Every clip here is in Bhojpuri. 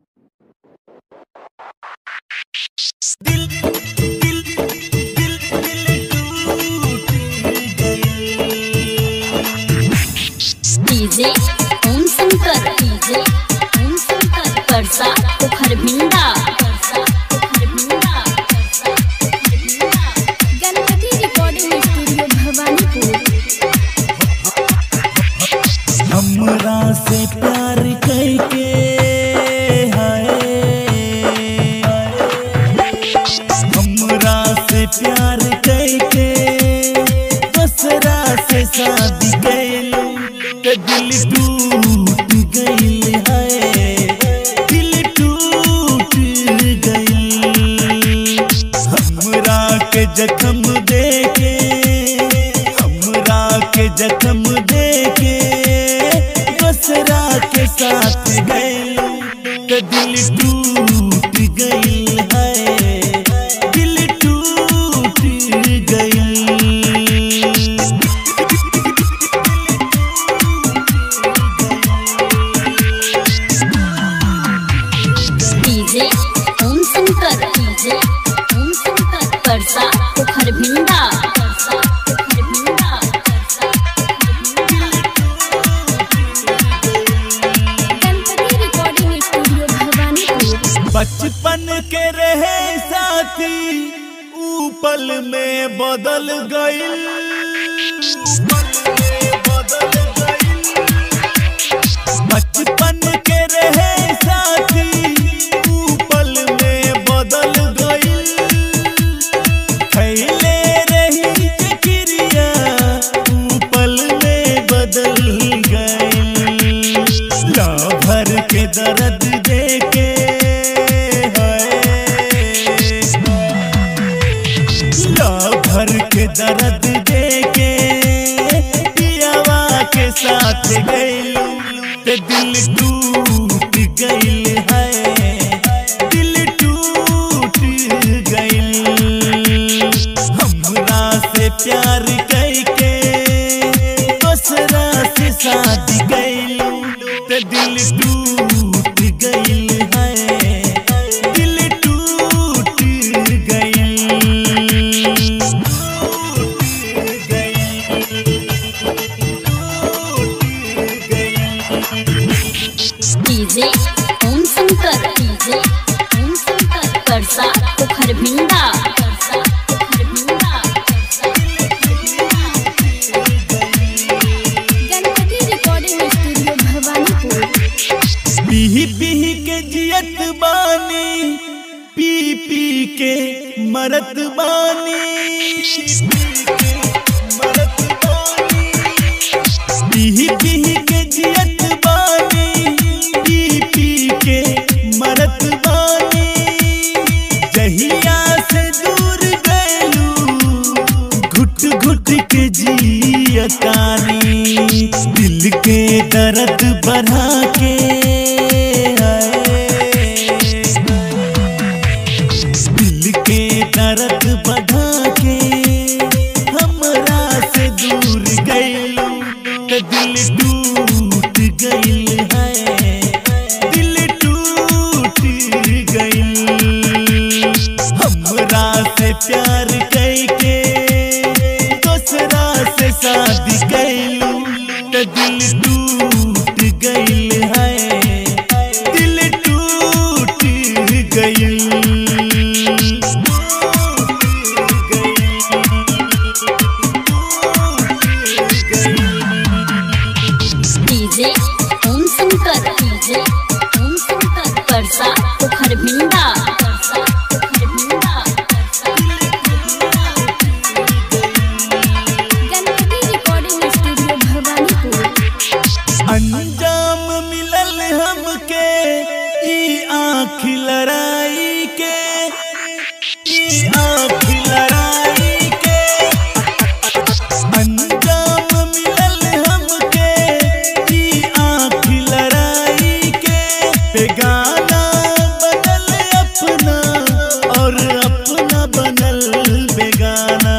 दिल दिल दिल दिल टूट गई DJ Om Shankar DJ Om Shankar Parsa Pokhar Bhinda Parsa Pokhar Bhinda Parsa Pokhar Bhinda Ganpati recording studio Bhawanipur हमरा से प्यार करके हाय हमरा से प्यार करके दूसरा से शादी कैलू तो दिल टूट गइल है दिल टूट गइल हमरा के जख्म देके हमरा के जख्म देके दूसरा के साथ गइलू तो दिल टूट गइल है दिल टूट गइल डीजे ओम शंकर डीजे ओम शंकर परसा पोखर भिंडा परसा पोखर भिंडा परसा गणपति रिकॉर्डिंग स्टूडियो भवानीपुर बचपन के रहे साथी ऊ पल में बदल गइल बचपन के रहे साथी ऊ पल में बदल गइल खैले रही के क्रिया ऊ पल में बदल गइल ला भर के दर्द देके ला भर के दर्द देके पियावा के साथ गइलू ते दिल टूट गइल है दिल टूट गइल हमरा से प्यार करके दूसरा से शादी गइलू ते दिल टूट गइल है दिल टूट गइल टूट डीजे ओम शंकर डीजे ओम शंकर परसा पोखर भिंडा परसा पोखर भिंडा परसा गणपति रिकॉर्डिंग स्टूडियो भवानीपुर पीही पीही के जियत बानी पी पी के मरत बानी पीही पीही के जियत बानी पी पी के मरत बानी जहिया से दूर गैलू घुट घुट के जियतानी दिल के दर्द बढ़ा के दिल के दर्द बढ़ा के हमरा से दूर गइलू तो दिल टूट गइल है दिल टूट गइल हमरा से प्यार करके दूसरा से शादी कैलू तो दिल टूट गइल है दिल टूट गइल डीजे ओम शंकर डीजे ओम शंकर परसा पोखर भिंडा परसा पोखर भिंडा परसा गणपति रिकॉर्डिंग स्टूडियो भवानीपुर अंजाम मिलल हमके ई आँख लड़ाई के ई आँख लड़ाई के अंजाम मिलल हमके ई आँख लड़ाई के बेगाना बनल अपना और अपना बनल बेगाना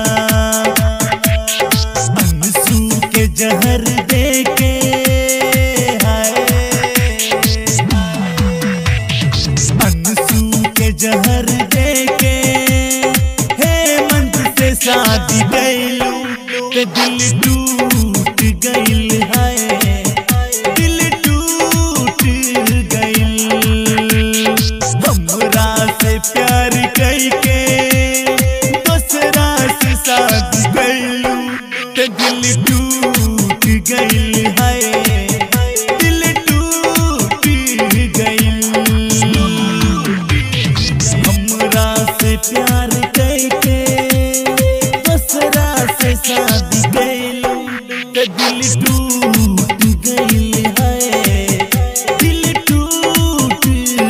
अंसू के जहर देके हाय ते दिल टूट गइल है दिल टूट गइल हमरा से प्यार करके दूसरा से शादी गइलू ते दिल टूट गइल है दिल टूट गइल हमरा से प्यार करके दूसरा से शादी गइलू ते दिल टूट गइल है दिल टूट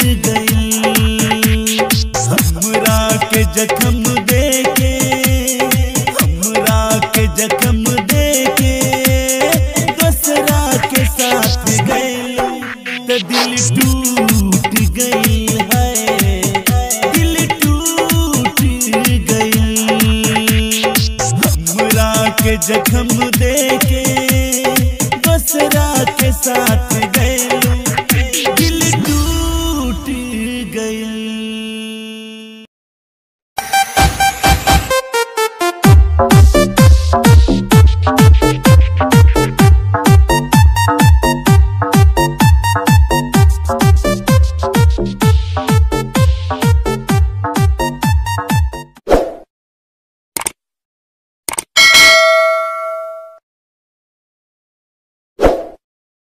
गइल हमरा के जख्म देके हमरा के जख्म देके दूसरा के साथ गइलू ते दिल टूट गइल है दिल टूट गइल हमरा के जख्म देके दूसरा के साथ गइल